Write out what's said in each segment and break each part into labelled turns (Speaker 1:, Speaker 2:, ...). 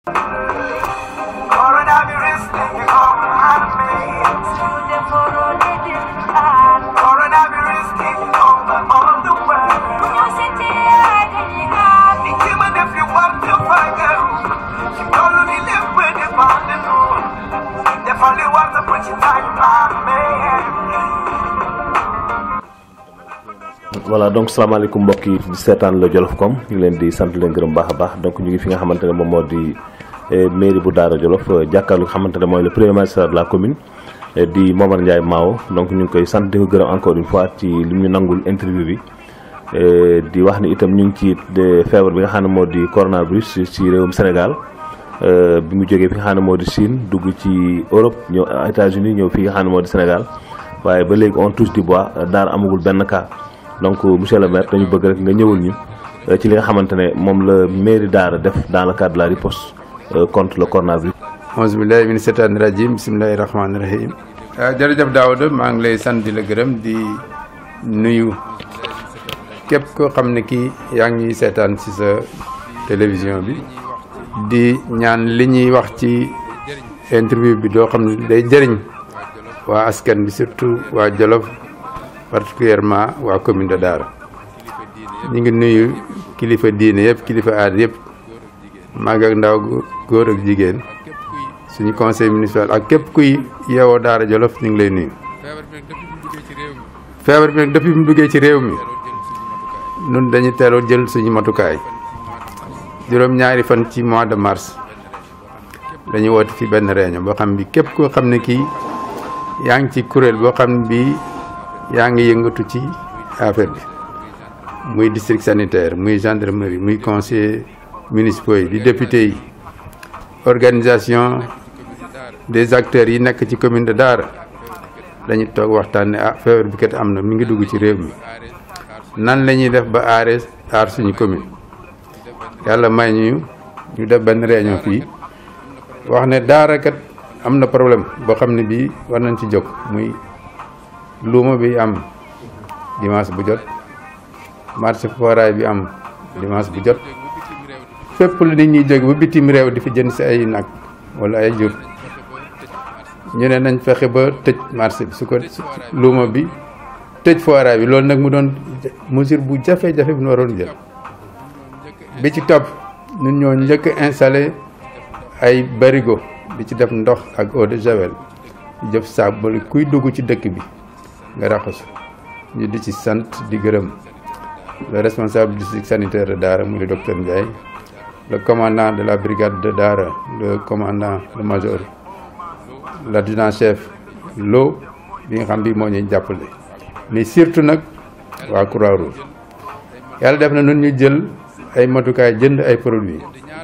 Speaker 1: Coronavirus taking over my face. Coronavirus taking over all the world. Niki ma def li war te fagaru. Ci tollu ni lépp dépendre nun. Defal li war te put ci time
Speaker 2: voilà donc salaamaaleykum mbokk yi di seetaan la Jolof comme ñu ngi leen di sant leen gërëm baax a baax donc ñu ngi fi nga xamante ne moom moo di mairie bu Daara Jolof jàkkaarlu nga xamante ne mooy le premier magistrat de la commune di Momar Ndiaye Mao donc ñu ngi koy sant di ko gërëm encore une fois ci li ñu nangul interview bi di wax ni itam ñu ngi ci feebar bi nga xam ne moo di coronavirus ci réewum Sénégal bi mu jógee fi nga xam ne moo di Chine dugg ci Europe ñëw États-Unis ñëw fi nga xam ne moo di Sénégal waaye ba léegi on touche du bois Daara amagul benn cas donc monsieur le maire dañu bëgg rek nga ñëwal ñu ci li nga xamante ne moom la mairie Daara def dans le cadre de la riposte contre le coronavirus.
Speaker 3: auzu billaahi mina seytaani rajiim bismillaahi rahmaani rahiim. jërëjëf Daouda maa ngi lay sant di la gërëm di nuyu képp koo xam ne kii yaa ngi seetaan ci sa télévision bi di ñaan li ñuy wax ci interview bi doo xam ne day jëriñ waa askan bi surtout waa Jolof. particulièrement waa commune de Daara ñu ngi nuyu kilifa diine yëpp kilifa aada yëpp mag ak ndaw góor ak jigéen suñu conseil municipal ak képp kuy yeewoo Daara Jolof ñu ngi lay nuyu. feebar bi nag depuis mu duggee ci réew mi nun dañu teeloo jël suñu matukaay juróom-ñaari fan ci mois de mars dañu woote fi benn réunion boo xam bi képp koo xam ne kii yaa ngi ci kuréel boo xam ne bii. yaa ngi yëngatu ci affaire bi muy district sanitaire muy gendarmerie muy conseiller municipaux yi di député yi organisation des acteurs yi nekk ci commune de Daara dañu toog waxtaan ne ah feebar bi kat am na mi ngi dugg ci réew mi nan la ñuy def ba aare aar suñu commune yàlla may ñu ñu def benn réunion fii wax ne Daara kat am na problème boo xam ne bii war nañ ci jóg muy luuma bi am dimanche bu jot marché foraay bi am dimanche bu jot fépp lu nit ñuy jóge ba bitim réew di fi jënd si ay nag wala ay jur ñu ne nañ fexe ba tëj marché bi su ko luuma bi tëj foraay bi loolu nag mu doon mesure bu jafe-jafe bu ñu waroon jël bi ci topp ñun ñoo njëkk installé ay barigo di ci def ndox ak eau de javel di jëf saabu ba kuy dugg ci dëkk bi nga raxasu ñu di ci sant di gërëm le responsable du district sanitaire de Daara muy le docteur Ndiaye le commandant de la brigade de Daara le commandant le major l'adjudant chef Lo bi nga xam bi moo ñuy jàppale mais surtout nag waa Croix-Rouge yàlla def na nun ñu jël ay matukaay jënd ay produits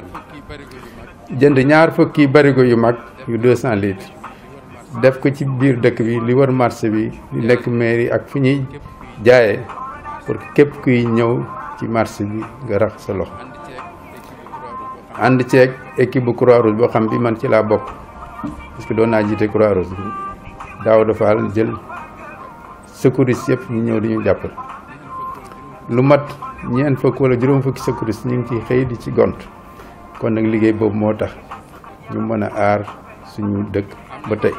Speaker 3: jënd ñaar fukki barigo yu mag yu deux cent litres def ko ci biir dëkk bi li war marché bi li nekk mairie ak fi ñuy jaayee pour képp kuy ñëw ci marché bi nga rax sa loxo ànd ceeg équipe bu croix rouge boo xam bi man ci laa bokk parce que doon naa jiite croix rouge daaw dafa jël secouriste yëpp ñu ñëw di ñu jàppal lu mat ñeent fukk wala juróom fukki secouriste ñu ngi ciy xëy di ci gont kon nag liggéey boobu moo tax ñu mën a aar suñu dëkk ba tey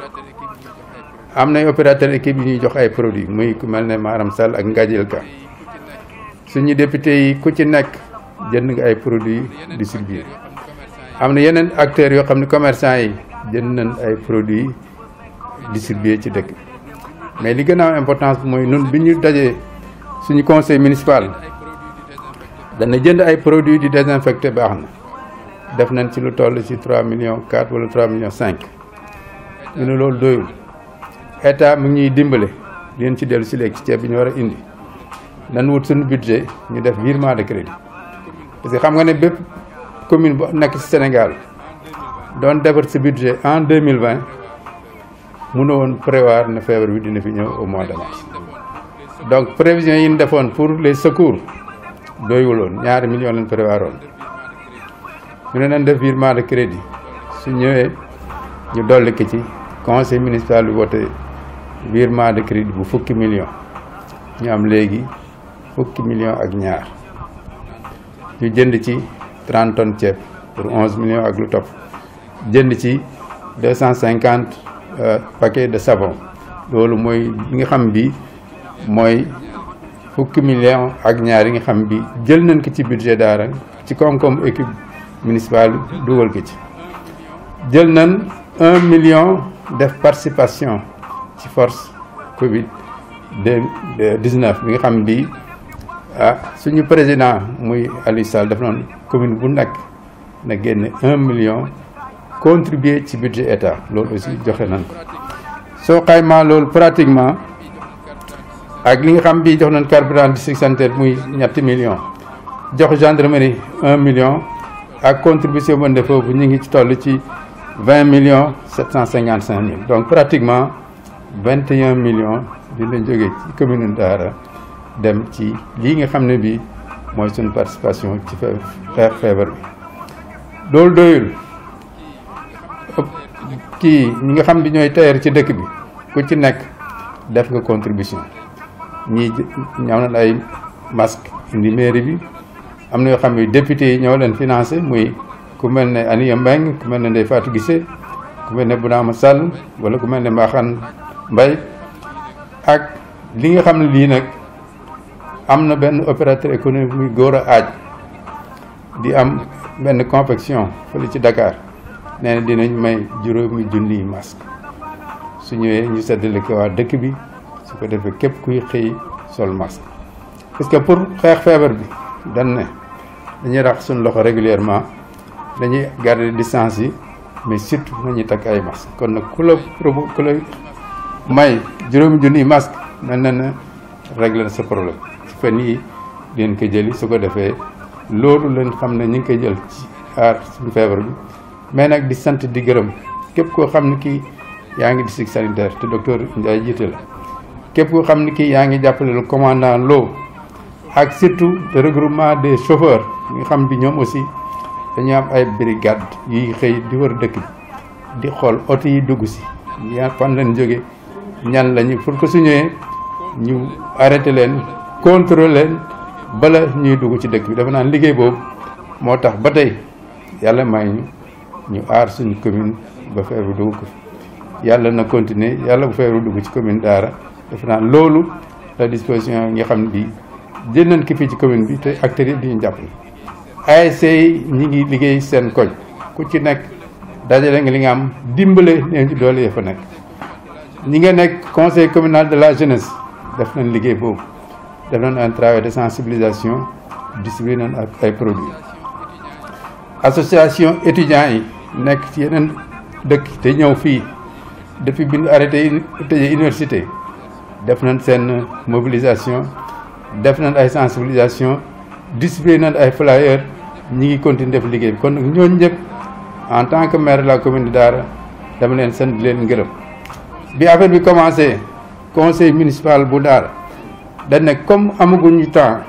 Speaker 3: am nay opérateur équipe yi ñuy jox ay produits muy ku mel ne Maram Sall ak Ngajil Ka suñu député yi ku ci nekk jënd nga ay produits distribués am na yeneen acteurs yoo xam ne commerçant yi jënd nañ ay produits distribués ci dëkk mais li gën a am importance mooy nun bi ñu dajee suñu conseil municipal dana jënd ay produits di désinfecté baax na def nañ ci lu toll ci 3 millions 4 wala 3 millions 5 ñu ne loolu doyul état mu ngi ñuy dimbale di leen ci dellu si léegi ci ceeb bi ñu war a indi nan wut suñu budget ñu def virement de crédit parce que xam nga ne bépp commune bu nekk ci Sénégal doon defar sa budget en 2020 mënoo woon prévoir ne feebar bi dina fi ñëw au mois de mars donc prévision yi ñu defoon pour les secours doyuloon ñaari millions lañ prévoir woon ñu ne nañ def virement de crédit su ñëwee ñu dolli ko ci conseil municipal bi wote virement de crédit bu fukki millions ñu am léegi fukki millions ak ñaar ñu jënd ci 30 tonnes ceeb pour onze millions ak lu topp jënd ci deux cent cinquante paquets de savon loolu mooy li nga xam bi mooy fukki millions ak ñaar yi nga xam bi jël nañ ko ci budget daara ci koom-koom équipe municipale dugal ko ci jël nañ un million def participation ci force Covid dix neuf bi nga xam bi ah suñu président muy Aliou Sall def noonu commune bu nekk na génne un million contribuer ci budget état loolu aussi joxe nañ ko soo xaymaa loolu pratiquement ak li nga xam bi jox nañ carburant district sanitaire muy ñetti million jox gendarmerie un million ak contribution bu ne foofu ñu ngi ci toll ci vingt millions sept cent cinquante cinq mille donc pratiquement vingt et un millions dina jógee ci commune Daara dem ci lii nga xam ne bii mooy suñu participation ci xeex feebar bi loolu doyul kii ñi nga xam bi ñooy tailleur ci dëkk bi ku ci nekk def nga contribution ñii ñaw nañ ay masque indi mairie bi am na yoo xam ne député yi ñoo leen financé muy ku mel ne Aniya Mbeng ku mel ne Ndeye Fatou Gissé ku mel ne Bounama Sall wala ku mel ne Mbaxane Mbaye ak li nga xam ne lii nag am na benn opérateur économique muy góor a aaj di am benn confection fële ci Dakar nee na dinañ may juróomi junniy masque su ñëwee ñu seddale ko waa dëkk bi su ko defee képp kuy xëy sol masque parce que pour xeex feebar bi dañ ne dañuy rax suñu loxo régulièrement dañuy garder distance yi mais surtout nañuy takk ay masque kon nag ku la probo ku la may juróomi junniy masque mel na ne régler na sa problème ci fan yi leen ko jëli su ko defee loolu leen xam ne ñu ngi koy jël ci aar suñu feebar bi mais nag di sant di gërëm képp koo xam ne kii yaa ngi district sanitaire te docteur Ndiaye jiite la képp koo xam ne kii yaa ngi jàppale le commandant Lo ak surtout le regroupement des chauffeurs nga xam bi ñoom aussi dañu am ay brigade yuy xëy di wër dëkk bi di xool oto yi dugg si ña fan leen jóge ñan lañu pour que su ñëwee ñu arrêté leen contrôler leen bala ñuy dugg ci dëkk bi dafa naan liggéey boobu moo tax ba tey yàlla may ñu ñu aar suñu commune ba feebar dugg ko fi yàlla na continuer yàlla bu feebar dugg ci commune Daara dafa naan loolu la disposition yi nga xam ne bii jël nañ ko fii ci commune bi te acteurs yëpp di ñu jàppale. ASC yi ñi ngi liggéey seen koñ ku ci nekk dajale nga li nga am dimbale leen ci doole ya fa nekk ñi nga nekk conseil communal de la jeunesse def nañ liggéey boobu def nañ un travail de sensibilisation distribué nañ ak ay produits association étudiants yi nekk ci yeneen dëkk te ñëw fii depuis bi ñu arrêté tëjee université def nañ seen mobilisation def nañ ay sensibilisation distribué nañ ay flyers ñi ngi continuer def liggéey bi kon nag ñooñu ñëpp en tant que maire de la commune de Daara dama leen sant di leen ngërëm bi affaire bi commencé conseil municipal bu Daara dañ ne comme amaguñu temps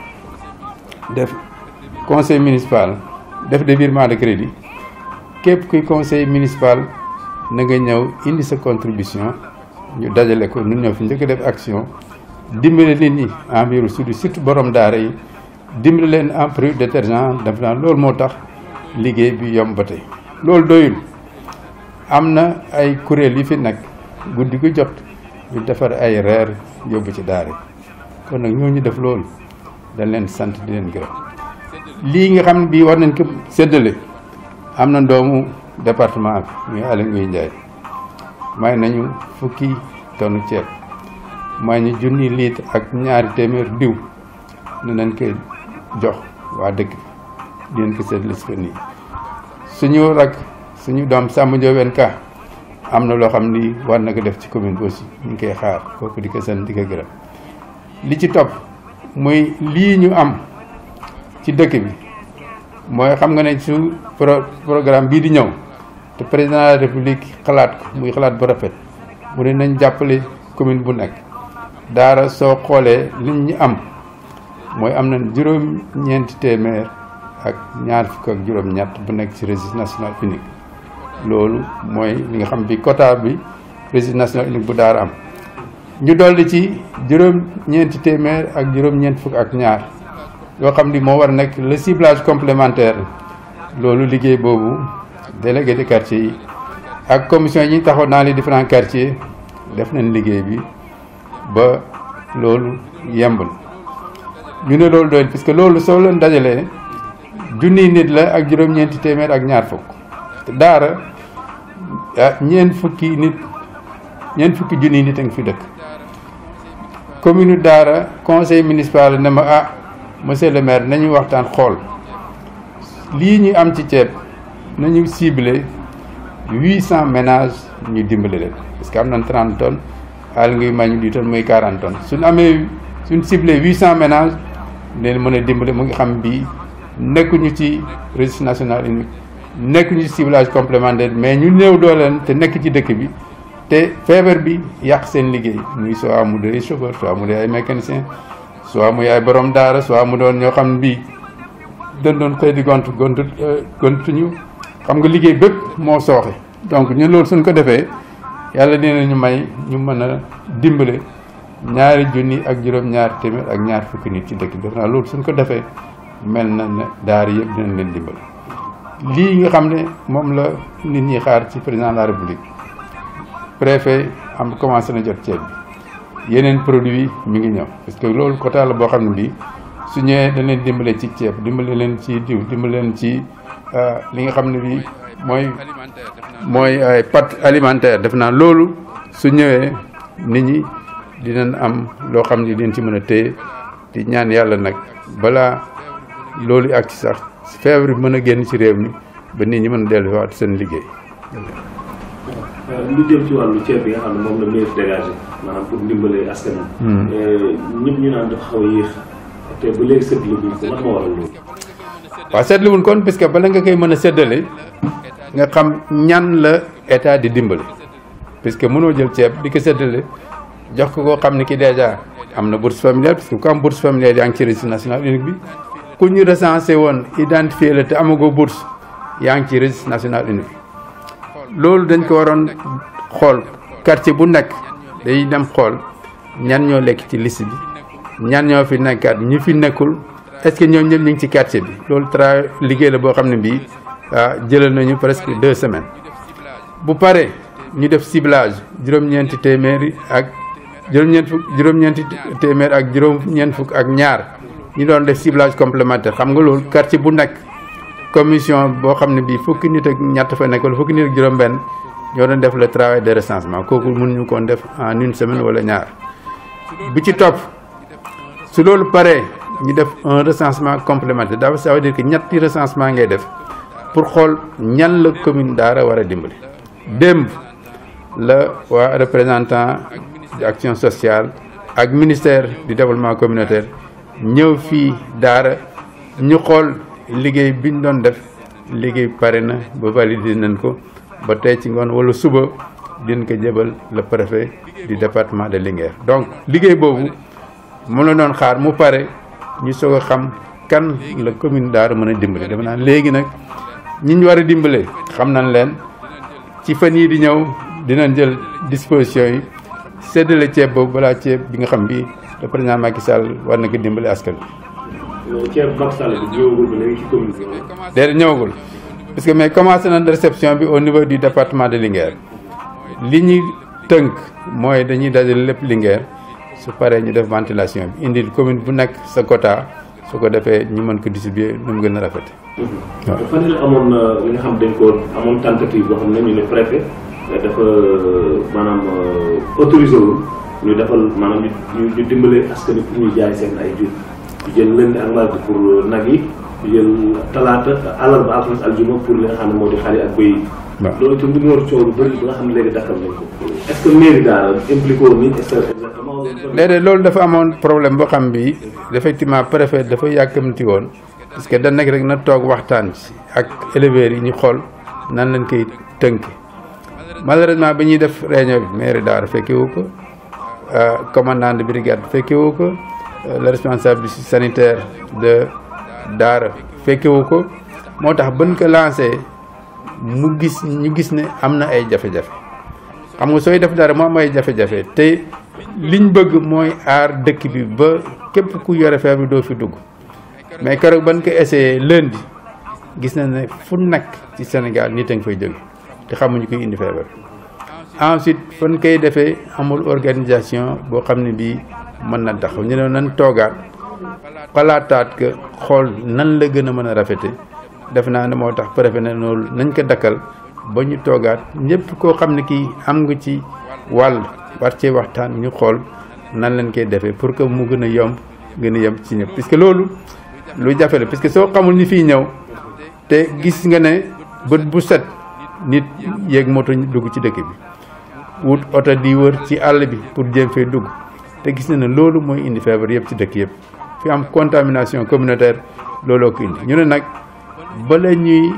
Speaker 3: def conseil municipal def des virements de crédit képp kuy conseil municipal na nga ñëw indi sa contribution ñu dajale ko ñun ñoo fi njëkk def action dimbale nit ñi en mbiru surtout surtout borom daara yi dimbale leen en prix détergent def naa loolu moo tax liggéey bi yomb ba tey loolu doyul am na ay kuréel yi fi nekk guddi gu jot ñu defar ay reer yóbbu ci daara yi kon nag ñooñu def loolu dañ leen sant di leen gërëm lii nga xam ne bii war nañ ko séddale am na doomu département bi muy Aly Ngouille Ndiaye may nañu fukki tonnu ceeb may ñu junni litre ak ñaari téeméer diw ne nañ ko jox waa dëkk bi di leen ko séddale si fan yi suñu rak suñu doom Samba Ndiobène Ka am na loo xam ni war na ko def ci commune bi aussi ñu ngi koy xaar kooku di ko sant di ko gërëm li ci topp muy lii ñu am ci dëkk bi mooy xam nga ne su pro programme bii di ñëw te président de la république xalaat ko muy xalaat bu rafet mu ne nañ jàppale commune bu nekk daara soo xoolee liñ ñu am mooy am na juróom-ñeenti téeméer ak ñaar fukk ak juróom-ñett bu nekk ci registre national unique loolu mooy li nga xam bi quota bi registre national unique bu daara am ñu dolli ci juróom-ñeenti téeméer ak juróom-ñeent fukk ak ñaar yoo xam ni moo war a nekk le ciblage complémentaire loolu liggéey boobu délégué de quartier yi ak commission yi ñu taxaw dans les différents quartiers def nañ liggéey bi ba loolu yemb na ñu ne loolu doyul parce que loolu soo leen dajalee junniy nit la ak juróom-ñeenti téeméer ak ñaar fukk te daara ah ñeent fukki nit ñeent fukki junniy nit a ngi fi dëkk commune daara conseil municipal ne ma ah monsieur le maire nañu waxtaan xool lii ñu am ci ceeb nañu ciblé huit cent ménages ñu dimbali leen parce que am nañ trente tonnes xaal ngi mañu di tonnes muy quarante tonnes suñ amee suñ ciblé huit cent ménages leen mën a dimbali mu ngi xam bii nekkuñu ci registre national unique nekkuñu ci ciblage complémentaire mais ñu néew dooleen te nekk ci dëkk bi te feebar bi yàq seen liggéey muy soit mu dee chauffeur soit mu dee ay mécanicien soit muy ay borom daara soit mu doon ñoo xam ne bii dañ doon xëy di gont gont gontuñu xam nga liggéey bépp moo sooxe donc ñun loolu suñ ko defee yàlla dina ñu may ñu mën a dimbale ñaari junni ak juróom-ñaar téeméer ak ñaar fukki nit ci dëkk bi def naa loolu suñ ko defee mel na ne daara yëpp dinañ leen dimbale lii nga xam ne moom la nit ñi xaar ci président de la république préfet am commencé na jot ceeb bi yeneen produit yi mi ngi ñëw parce que loolu quota la boo xam ne bii su ñëwee dañ leen dimbale ci ceeb dimbale leen ci diw dimbale leen ci li nga xam ne bii mooy mooy ay pâte alimentaire def naa loolu su ñëwee nit ñi dinañ am loo xam ne dinañ ci mën a téye di ñaan yàlla nag balaa loolu ak ci sax feebar bi mën a génn ci réew mi ba nit ñi mën a delluwaat seen liggéey.
Speaker 2: lu jëm ci wàllu ceeb bi nga xam ne moom la mairie dégagé maanaam pour ndimbale askan wi. ñëpp ñu naan dafa xaw a yéex te ba léegi seetlu wuñ ko lan moo waral loolu.
Speaker 3: waaw seetlu wuñ kon parce que bala nga koy mën a séddale nga xam ñan la état di dimbale parce que mënoo jël ceeb di ko séddale jox ko koo xam ne ki dèjà am na bourse familiale parce que ku am bourse familiale yaa ngi ci registre national unique bi ku ñu recensé woon identifié la te amagoo bourse yaa ngi ci registre national unique loolu dañ ko waroon xool quartier bu nekk day dem xool ñan ñoo lekk ci liste bi ñan ñoo fi nekkaat ñi fi nekkul est-ce que ñoom ñëpp ñu ngi ci quartier bi loolu tra liggéey la boo xam ne bii ah jëlal nañu presque deux semaines bu pare ñu def ciblage juróom-ñeenti téeméeri ak juróom-ñeent fukk juróom-ñeenti téeméer ak juróom-ñeent fukk ak ñaar ñu doon def ciblage complémentaire xam nga loolu quartier bu nekk commission boo xam ne bii fukki nit ak ñett fa nekk wala fukki nit ak juróom-benn ñoo doon def le travail de recensement kooku mënuñu koon def en une semaine wala ñaar bi ci topp su loolu paree ñu def un recensement complémentaire dafa ça veut dire que ñetti recensement ngay def pour xool ñan la commune Daara war a dimbali démb la waa représentant action sociale ak ministère du développement communautaire ñëw fii Daara ñu xool liggéey bi ñu doon def liggéey pare na ba validé nañ ko ba tey ci ngoon wala suba dinañ ko jëbal le préfet du département de Linguère donc liggéey boobu mu la doon xaar mu pare ñu soog a xam kan la commune Daara mën a dimbale dama naan léegi nag ñi ñu war a dimbale xam nañ leen ci fan yii di ñëw dinañ jël disposition yi séddale ceeb boobu balaa ceeb bi nga xam bi le président Macky Sall war na ko dimbale askan wi.
Speaker 2: ceeb Macky Sall bi ñëwagul ba léegi ci commune bi.
Speaker 3: déedéet ñëwagul parce que mais commencé nañ réception bi au niveau du département de Linguère li ñuy tënk mooy dañuy dajale lépp Linguère su paree ñu def ventilation bi indil commune bu nekk sa quota su ko defee ñu mën ko distribuer nu mu gën a rafete
Speaker 2: waaw fan yii amoon na li nga xam dañ ko amoon tentative boo xam ne ñu ne préfet dafa maanaam autorisé wu ñu defal maanaam ñu ñu dimbale askan wi pour ñu jaay seen ay jur ñu jël lundi ak mardi pour nag yi ñu jël talaata àllarba alxames aljuma pour li nga xam ne moo di xar yi ak bëy yi.
Speaker 3: waaw
Speaker 2: loolu itam du mu war a coow lu bëri ba nga xam ne léegi dakkal nañ ko. est-ce que mairie daal impliqué woon ni est-ce que exactement.
Speaker 3: léeg-léeg loolu dafa amoon problème boo xam bi effectivement préfet dafa yàkkamti woon parce que da nekk rek na toog waxtaan ci ak éleveurs yi ñu xool nan lañ koy tënk malheureusement bi ñuy def réunion bi mairie Daara fekke wu ko commandant de brigade fekke wu ko le responsable sanitaire de Daara fekke wu ko moo tax bën ko lancé mu gis ñu gis ne am na ay jafe-jafe xam nga sooy def dara mu am ay jafe-jafe te liñ bëgg mooy aar dëkk bi ba képp ku yore feebar bi doo fi dugg mais keroog ban ko essayé lundi gis na ne fu nekk ci Sénégal nit a ngi fay jóge te xamuñu koy indi feebar ensuite fan koy defee amul organisation boo xam ne bii mën na taxaw ñu ne nan toogaat xalaataat que xool nan la gën a mën a rafete def naa ne moo tax préfet ne loolu nañ ko dakkal ba ñu toogaat ñëpp koo xam ne kii am nga ci wàll war cee waxtaan ñu xool nan lañ koy defee pour que mu gën a yomb gën a yomb ci ñëpp puisque loolu lu jafe la puisque soo xamul ñi fiy ñëw te gis nga ne bët bu set nit yéeg moto dugg ci dëkk bi wut oto di wër ci àll bi pour jéem fee dugg te gis na ne loolu mooy indi feebar yëpp ci dëkk yëpp fi am contamination communautaire looloo ko indi ñu ne nag bala ñuy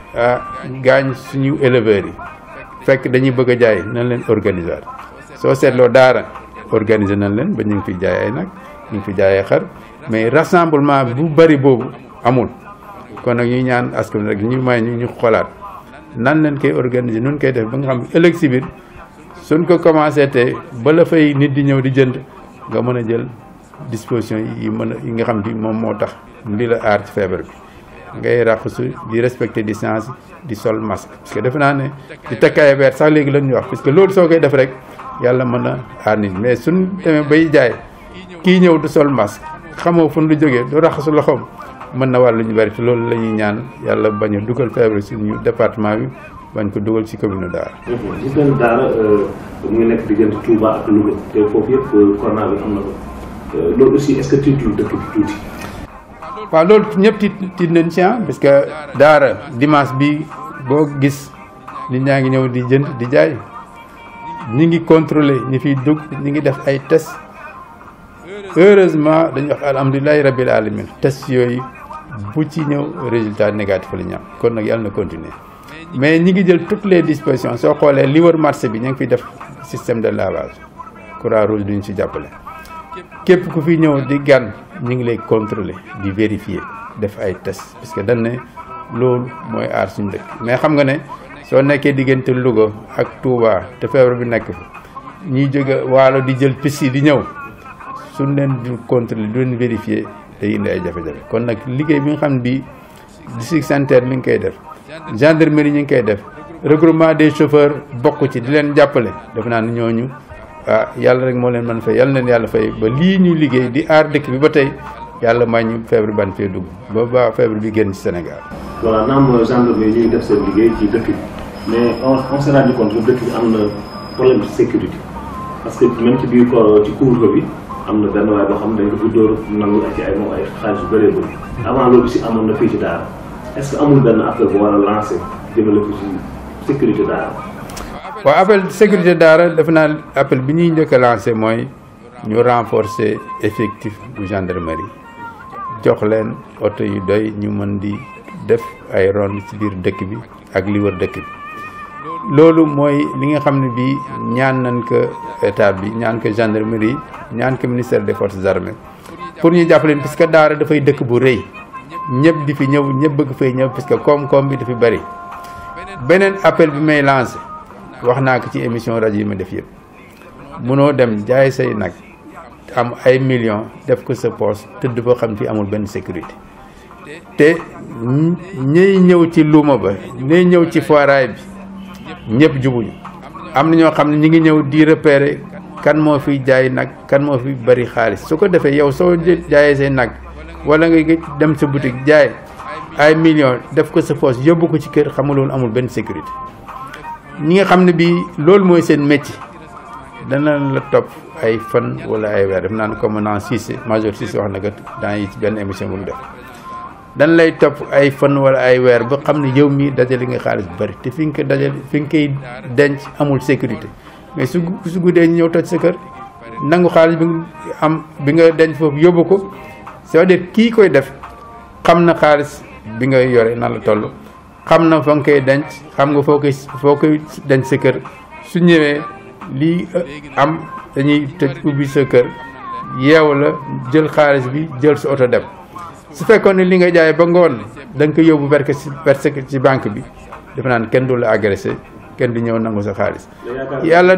Speaker 3: gaañ suñu éleveurs yi fekk dañuy bëgg a jaay nañ leen organiser soo seetloo daara organiser nañ leen ba ñu ngi fi jaay ay nag ñu ngi fi jaay ay xar mais rassemblement bu bari boobu amul kon nag ñuy ñaan askan rek ñu may ñu ñu xoolaat nan leen koy organiser nun koy def ba nga xam ëllëg si biir suñ ko commencé te ba la fay nit di ñëw di jënd nga mën a jël disposition yi mën a yi nga xam bi moom moo tax li la aar ci feebar bi ngay raxasu di respecter distance di sol masque parce que defe naa ne di takkaay weer sax léegi lan ñuy wax parce que loolu soo koy def rek yàlla mën a aar nit mais suñ demee bay jaay kii ñëw du sol masque xamoo fu lu jógee du raxasu loxoom mën na wàllu ñu bari te loolu la ñuy ñaan yàlla bañ a dugal feebar suñu département bi bañ ko dugal ci commune Daara.
Speaker 2: gis nañu Daara mu ngi nekk diggante Touba ak Louga te foofu yëpp corona bi am na ko loolu aussi est-ce que tiitul dëkk bi tuuti.
Speaker 3: waaw loolu ñëpp tiit tiit nañ ci parce que Daara dimanche bi boo gis nit ñaa ngi ñëw di jënd di jaay ñi ngi contrôler ñi fiy dugg ñi ngi def ay test heureusement dañuy wax alhamdulilahi rabbil alamin test yooyu bu ci ñëw résultat négatif la ñu am kon nag yàlla na continuer mais ñi ngi jël toutes les dispositions soo xoolee li wër marché bi ñu ngi fiy def système de lavage croix rouge duñ ci jàppale képp ku fi ñëw di gan ñu ngi lay contrôler di vérifier def ay test parce que dañ ne loolu mooy aar suñu dëkk mais xam nga ne soo nekkee diggante Louga ak Touba te feebar bi nekk fa ñuy jóge waalo di jël piste yi di ñëw suñ leen du contrôler du leen vérifier day indi ay jafe-jafe kon nag liggéey bi nga xam ne bii district sanitaire mi ngi koy def gendarmerie ñu ngi koy def regroupement des chauffeurs bokk ci di leen jàppale def naa ne ñooñu ah yàlla rek moo leen mën fay yàlla leen yàlla fay ba lii ñu liggéey di aar dëkk bi ba tey yàlla may ñu feebar ban fee dugg ba ba feebar bi génn ci Sénégal.
Speaker 2: voilà naam gendarmerie ñuy def seen liggéey ci dëkk bi mais on on s'est rendu compte que dëkk bi am na problème de sécurité parce que même ci biir ko ci couvre-feu bi am na benn waay boo xam ne dañ ko fi dóor nangu ak ci ay moom ay xaalis yu bëree bëri avant loolu si amoon na fii ci Daara est-ce que amul benn appel bu war a lancer jëmale ko ci sécurité Daara.
Speaker 3: waaw appel sécurité Daara defe naa appel bi ñuy njëkk a lancé mooy ñu renforcer effectif bu gendarmerie jox leen oto yu doy ñu mën di def ay ronde ci biir dëkk bi ak li wër dëkk bi loolu mooy li nga xam ne bii ñaan nañ ko état bi ñaan ko gendarmerie ñaan ko ministère des forces armées pour ñu jàpp leen parce que Daara dafay dëkk bu rëy ñëpp di fi ñëw ñëpp bëgg fay ñëw parce que koom-koom bi dafa bëri beneen appel bi may lancé wax naa ko ci émission rajo yi ma def yëpp munoo dem jaay say nag am ay millions def ko sa poche tëdd foo xam fi amul benn sécurité te ñiy ñëw ci luuma ba ñiy ñëw ci foiraay bi ñëpp jubuñu am na ñoo xam ne ñi ngi ñëw di repérer kan moo fi jaay nag kan moo fi bari xaalis su ko defee yow soo jaayee say nag wala nga dem sa boutique jaay ay millions def ko sa poche yóbbu ko ci kër xam nga loolu amul benn sécurité ñi nga xam ne bii loolu mooy seen métier dana la topp ay fan wala ay weer def naan commandant Cissé major Cissé wax na ko dans yi ci benn émission bu mu def dan lay topp ay fan wala ay weer ba xam ne yow mii dajale nga xaalis bu bëri te fi nga ko dajale fi nga koy denc amul sécurité mais su su guddee ñu ñëw toj sa kër nangu xaalis bi nga am bi nga denc foofu yóbbu ko c'est-à-dire kii koy def xam na xaalis bi nga yore nan la toll xam na fa nga koy denc xam nga foo koy foo koy denc sa kër su ñëwee lii am dañuy tëj ubbi sa kër yeew la jël xaalis bi jël sa oto dem su fekkoon ne li nga jaay ba ngoon da nga ko yóbbu verse verse ci banque bi defe naan kenn du la agressé kenn du ñëw nangu sa xaalis. yàlla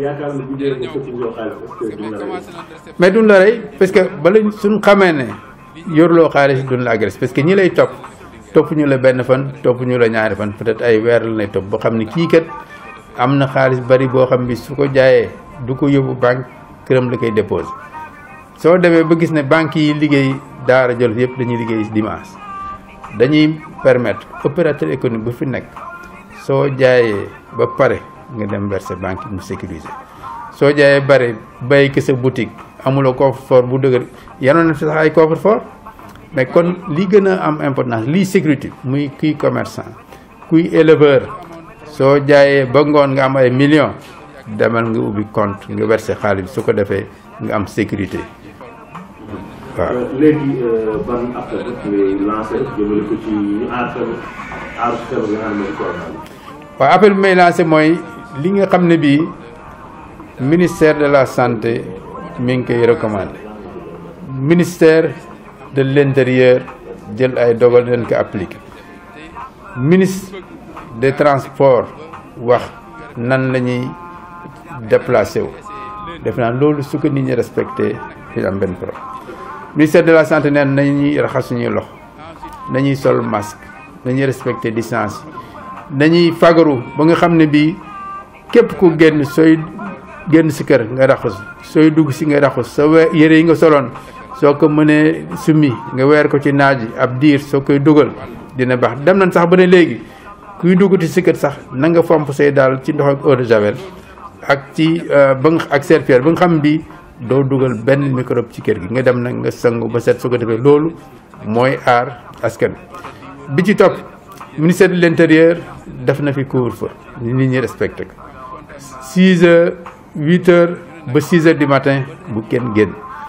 Speaker 3: mais duñ la rey parce que bala suñ xamee ne yorloo xaalis duñ la agressé parce que ñi lay topp topp ñu la benn fan topp ñu la ñaari fan peut-être ay weer la lay topp boo xam ne kii kat am na xaalis bari boo xam bi su ko jaayee du ko yóbbu banque këram la koy déposé soo demee ba gis ne banques yi liggéey Daara Jolof yëpp dañuy liggéey dimanche dañuy permettre opérateur économique bu fi nekk soo jaayee ba pare nga dem verser banque mu sécuriser soo jaayee bare bay ki sa boutique amuloo coffre-fort bu dëgër yanoon na fi sax ay coffre-fort mais kon li gën a am importance lii sécurité muy kuy commerçant kuy éleveur soo jaayee ba ngoon nga am ay millions demal nga ubbi compte nga verser xaalis bi su ko defee nga am sécurité waaw.
Speaker 2: léegi ban appel ngay lancé jëmale ko ci ñu aar feebar aar feebar bi nga xam ne mooy corona bi.
Speaker 3: waaw appel bi may lancé mooy li nga xam ne bii ministère de la santé mi ngi koy recommandé ministère de l' intérieur jël ay dogal leen ko appliqué ministre des transports wax nan la ñuy déplacé wu def naa loolu su ko nit ñi respecté fi am benn problème ministère de la santé neen nañuy raxas suñuy loxo nañuy sol masque nañuy respecté distance yi nañuy fagaru ba nga xam ne bii képp ku génn sooy génn si kër nga raxas sooy dugg si nga raxas sa we yére yi nga soloon soo ko mënee summi nga weer ko ci naaj yi ab diir soo koy dugal dina baax dem nañ sax ba ne léegi kuy duggati si kër sax na nga fomp say daal ci ndox ak eau de javel ak ci ba nga ak serpillère ba nga xam bi doo dugal benn microbe ci kër gi nga dem nag nga sangu ba set su ko defee loolu mooy aar askan bi ci topp ministère de l' intérieur def na fi couvre-feu nit ñi respecté ko 6 heures 8 heures ba 6 heures du matin bu kenn génn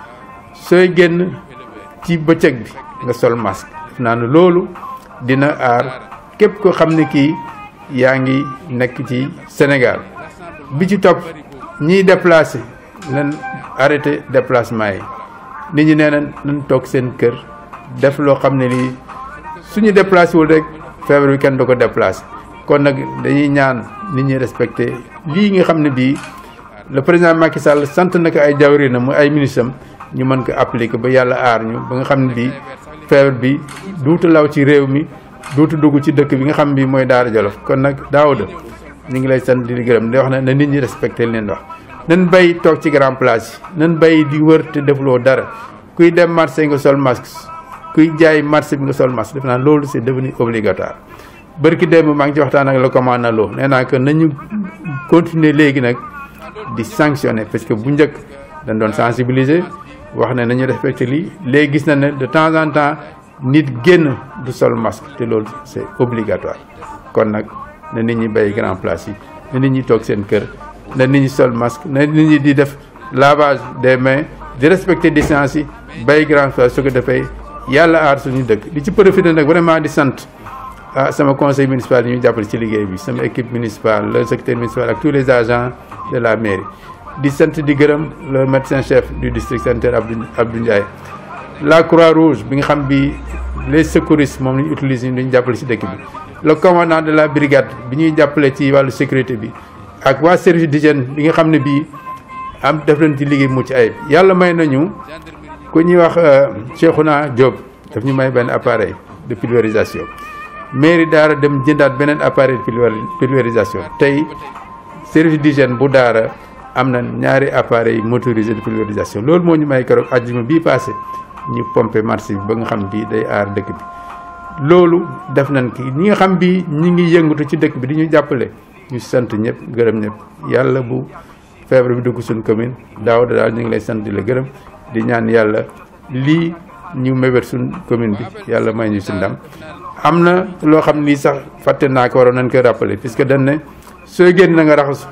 Speaker 3: sooy génn ci bëccëg bi nga sol masque def naa ne loolu dina aar képp ko xam ne kii yaa ngi nekk ci Sénégal bi ci topp ñiy déplacé leen arrêté déplacement yi nit ñi nee na nañ toog seen kër def loo xam ne lii suñu déplacé wul rek feebar bi kenn du ko déplacé kon nag dañuy ñaan nit ñi respecté lii nga xam ne bii le président Macky Sall sant na ko ay jawriñam mu ay ministre am ñu mën ko appliquer ba yàlla aar ñu ba nga xam ne bii feebar bi duutu law ci réew mi duutu dugg ci dëkk bi nga xam bi mooy Daara Jolof kon nag Daouda ñu ngi lay sant di gërëm di wax ne na nit ñi respecté leen wax nan bay toog ci grand place yi nan bay di wër te defuloo dara kuy dem marché nga sol masque kuy jaay marché bi nga sol masque def naa loolu c'est devenu obligatoire bërki démb maa ngi ci waxtaan ak le commandant Lo nee naa que nañu continuer léegi nag di sanctionner parce que bu njëkk dañ doon sensibiliser wax ne nañu respecté lii léegi gis na ne de temps en temps nit génn du sol masque te loolu c'est obligatoire kon nag na nit ñi bay grand place yi na nit ñi toog seen kër na nit ñi sol masque na nit ñi di def lavage des mains di respecter distance yi bay grand place su ko defee yàlla aar suñu dëkk di ci profiter nag vraiment di sant ah sama conseil municipal yi ñu jàppale ci liggéey bi sama équipe municipale le secrétaire municipal ak tous les agents de la mairie di sant di gërëm le médecin chef du district sanitaire Abdou Abdou Ndiaye la croix rouge bi nga xam bi les secouristes moom la ñu utiliser ñu jàppale ci dëkk bi le commandant de la brigade bi ñuy jàppale ci wàllu sécurité bi ak waa service d'hygiène bi nga xam ne bii am def nañ ci liggéey mucc ayib yàlla may nañu ku ñuy wax Cheikhouna Diop daf ñu may benn appareil de pulvérisation mairie daara dem jëndaat beneen appareil de pulvérisation tey service d'hygiène bu daara am na ñaari appareil motorisé de pulvérisation loolu moo ñu may keroog àjjuma bii passé ñu pomper marché bi ba nga xam bii day aar dëkk bi loolu def nañ ki ñi nga xam bi ñi ngi yëngatu ci dëkk bi di ñu jàppale ñu sant ñëpp gërëm ñëpp yàlla bu feebar bi dugg suñ commune daaw daal ñu ngi lay sant di la gërëm di ñaan yàlla lii ñu mébét suñ commune bi yàlla may ñu si ndam am na loo xam ni sax fàtte naa ko waroon nañ koy rappeler puisque dañ ne sooy génn na nga raxasu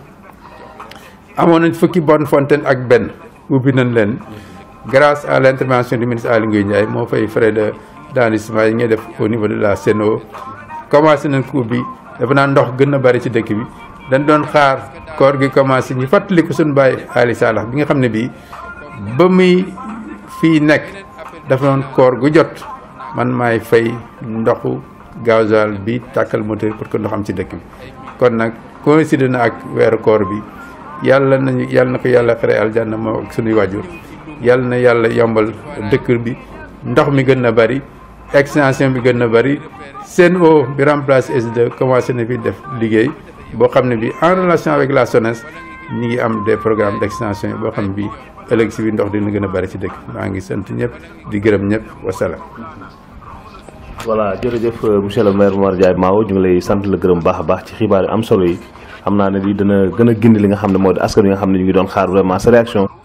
Speaker 3: amoon nañ fukki bonne fontaine ak benn ubbi nañ leen grâce à l' intervention du ministre Aly Ngouille Ndiaye moo fay frais de d'enregistrement yi ngay def au niveau de la Sen'Eau commencé nañ ko ubbi dafa naa ndox gën a bari ci dëkk bi dañ doon xaar koor gi commencé ñu fàttali ko suñu bàyyi Ali Salax bi nga xam ne bii ba muy fii nekk dafa doon koor gu jot man maay fay ndoxu gasoil bi tàkkal moteur pour que ndox am ci dëkk bi kon nag coïncide na ak weeru koor bi yàlla nañu yàlla na ko yàlla xare aljanna moo ak suñuy waajur yàlla na yàlla yombal dëkk bi ndox mi gën a bari extension bi gën na bëri Sen'Eau bi remplace S2 commencé na fi def liggéey boo xam ne bi en relation avec la SONES ñi ngi am des programmes d' extension yi boo xam ne bi ëllëg si bi ndox dina gën a bëri ci dëkk maa ngi sant ñëpp di gërëm ñëpp wasalaam.
Speaker 2: voilà jërëjëf monsieur le maire Momar Ndiaye Mawo ñu ngi lay sant la gërëm baax a baax ci xibaar yi am solo yi xam naa ne lii dana gën a gindi li nga xam ne moo di askan wi nga xam ne ñu ngi doon xaar vraiment sa réaction